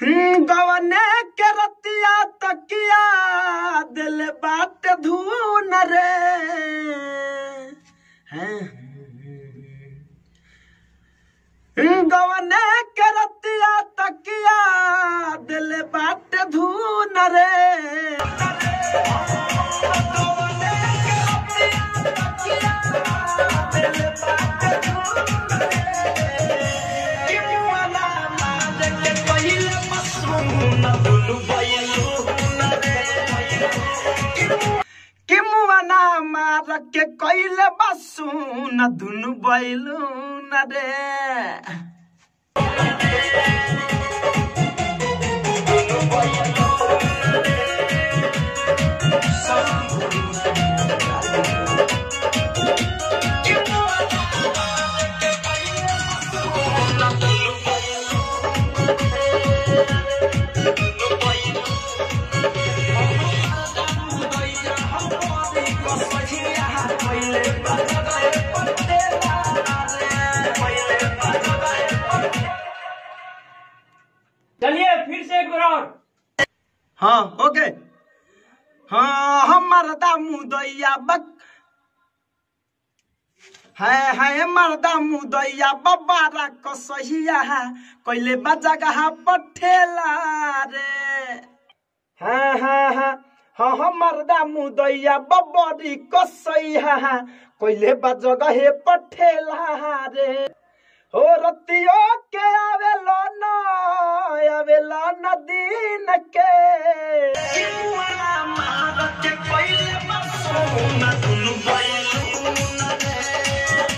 गवने के रतिया तकिया दिल बाट धून रे हैं गवने के रतिया तकिया दिल बाट धून रे कि मुआना मार के कैले बसू न दुनु बैलू न रे चलिए फिर से एक बार और हाँ ओके हाँ हमर दामू दैया बक है है मर्दा मुदैया बबारा कसहिया कैले बजा गहा पठेला रे हाँ हाँ हाँ हाँ हाँ मर्दा मुदैया बबरी कसैया कैले बजा गहे पठेला रे हो रतियो के आवेलो न आवेलो न दिन के किमुआ मार के कैले बसो न दुनु बैलू न रे